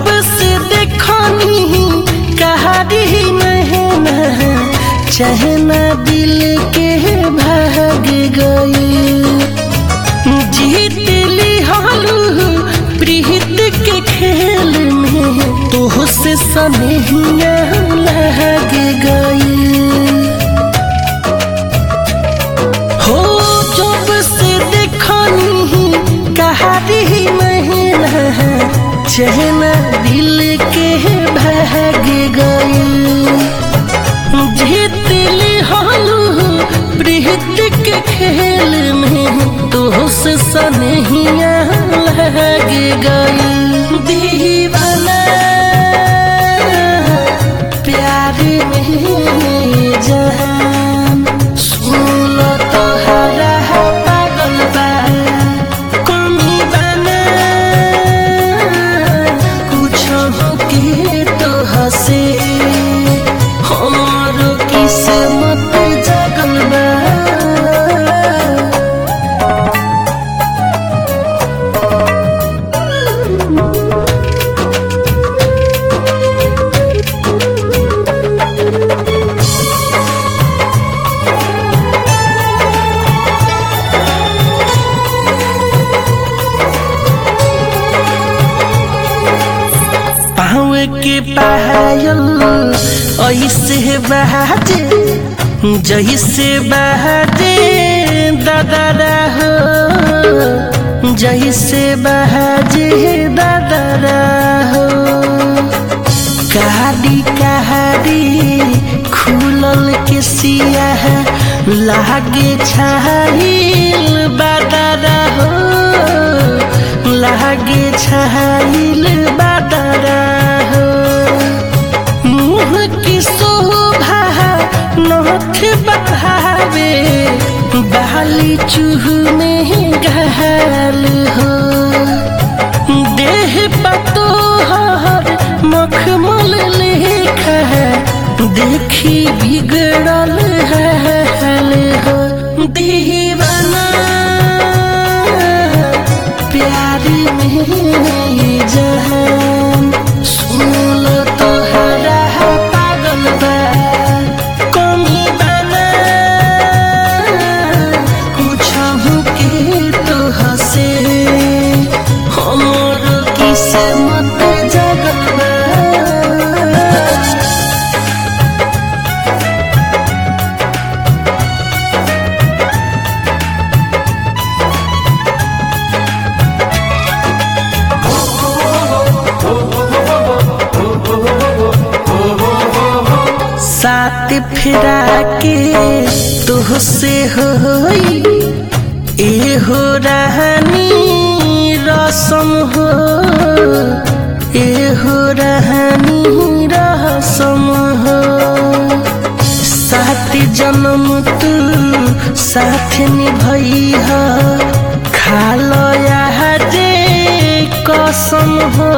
से देखनी कहारी नहना चहना दिल के भाग गई जीत ली हालू प्रीत के खेल में तो से सनहिया लग गई हो जब से देखनी कहारी महीना चहना दिल के भाग गई जीत ली हालू प्रीत के खेल में तो से सनहिया लग गई दीवाना प्यार में जहान सुन तो हरा पागल बा कमी बना कुछ के तो हसे हमारो किस्मत जगल बा पाँव के पायल ऐसे बहाजे जैसे बहाजे दादा हो जैसे बहाजे दादा हो कहाड़ी कहाड़ी खुलल के सिया लागे छाइल बादारा हो लागे छाइल बादारा हो मुँह की शोभा नथ बढ़ावे बाली चूह में घाल हो देह पतो हर मखमल लेखा देखी बिगड़ल हाल हो दीवाना प्यार में जहान सुन तो हरा पागल बा कमी बना कुछ के तो हसे हमर किस्मत जगल बा साथ फिरा के तुहसे होई ए हो रहनी रसम हो ए हो रहनी रसम हो साथ जन्म तू साथ निभई हो खालो जे कसम हो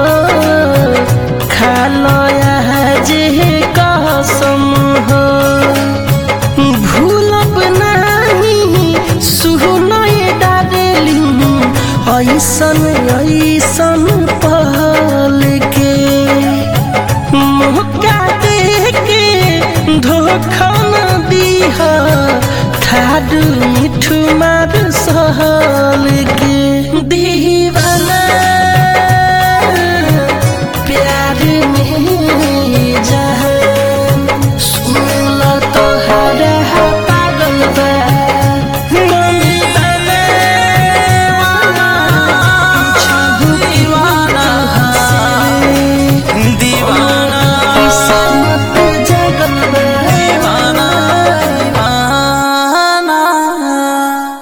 खालो जे कसम हो भूलब नहीं सुनय डारेली ऐसन ऐसन पल के मौका दे के धोखा न दीह थारू